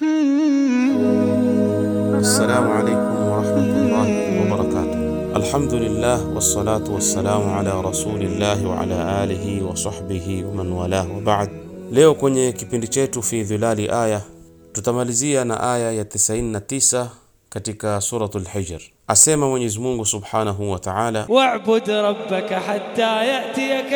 Assalamu alaikum warahmatullahi wabarakatuh. Alhamdulillah wassalatu wassalamu ala rasulillahi wa ala alihi wa sahbihi wa man walah wa ba'd. Leo kwenye kipindi chetu fi dhilali aya tutamalizia na aya ya 99 katika suratul Hijr. Asema Mwenyezi Mungu subhanahu wa ta'ala, واعبد ربك حتى يأتيك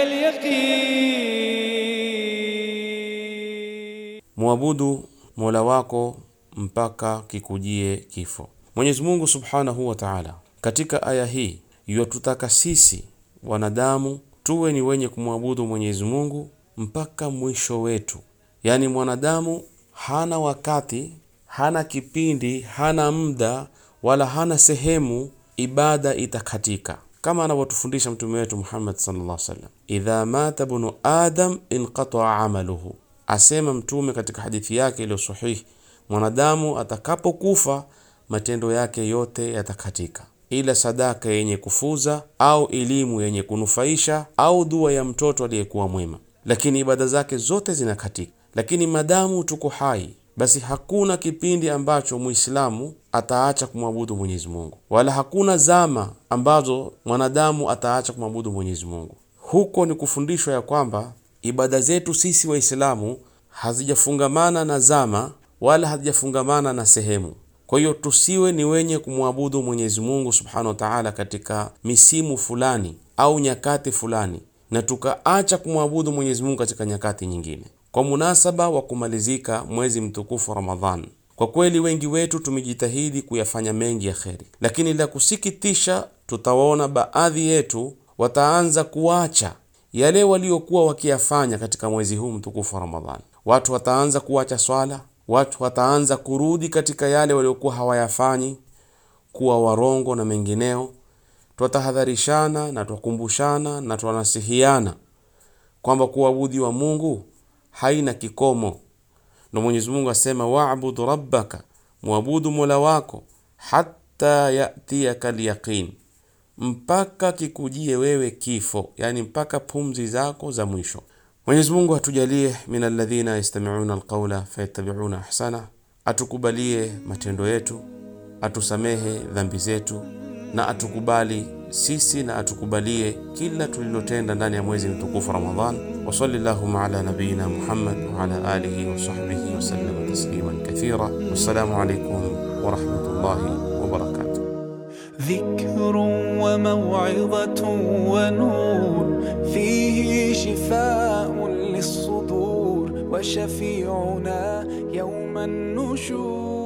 اليقين muabudu mola wako mpaka kikujie kifo. Mwenyezi Mungu subhanahu wa ta'ala katika aya hii yatutaka sisi wanadamu tuwe ni wenye kumwabudu Mwenyezi Mungu mpaka mwisho wetu. Yaani mwanadamu hana wakati, hana kipindi, hana muda wala hana sehemu ibada itakatika, kama anavyotufundisha mtume wetu Muhammad sallallahu alaihi wasallam, idha mata bunu adam inqataa amaluhu Asema Mtume katika hadithi yake iliyo sahihi, mwanadamu atakapokufa matendo yake yote yatakatika, ila sadaka yenye kufuza au elimu yenye kunufaisha au dua ya mtoto aliyekuwa mwema, lakini ibada zake zote zinakatika. Lakini madamu tuko hai, basi hakuna kipindi ambacho Muislamu ataacha kumwabudu Mwenyezi Mungu, wala hakuna zama ambazo mwanadamu ataacha kumwabudu Mwenyezi Mungu. Huko ni kufundishwa ya kwamba ibada zetu sisi Waislamu hazijafungamana na zama wala hazijafungamana na sehemu. Kwa hiyo tusiwe ni wenye kumwabudu Mwenyezi Mungu Subhanahu wa Ta'ala katika misimu fulani au nyakati fulani na tukaacha kumwabudu Mwenyezi Mungu katika nyakati nyingine. Kwa munasaba wa kumalizika mwezi mtukufu Ramadhan, kwa kweli wengi wetu tumejitahidi kuyafanya mengi ya kheri, lakini la kusikitisha, tutawaona baadhi yetu wataanza kuacha yale waliokuwa wakiyafanya katika mwezi huu mtukufu wa Ramadhani. Watu wataanza kuacha swala, watu wataanza kurudi katika yale waliokuwa hawayafanyi, kuwa warongo na mengineo. Twatahadharishana na twakumbushana na twanasihiana kwamba kuabudiwa Mungu haina kikomo, na Mwenyezi Mungu asema waabudu rabbaka, muabudu mola wako, hatta yatiyaka lyaqin mpaka kikujie wewe kifo, yani mpaka pumzi zako za mwisho. Mwenyezi Mungu atujalie min alladhina yastami'una alqawla fayattabi'una ahsana, atukubalie matendo yetu, atusamehe dhambi zetu, na atukubali sisi na atukubalie kila tulilotenda ndani ya mwezi mtukufu Ramadhan. Wa sallallahu ala nabiyyina Muhammad wa ala alihi wa sahbihi wa sallam tasliman kathira. Wassalamu alaykum wa rahmatullahi wa barakatuh. ذكر وموعظة ونور فيه شفاء للصدور وشفيعنا يوم النشور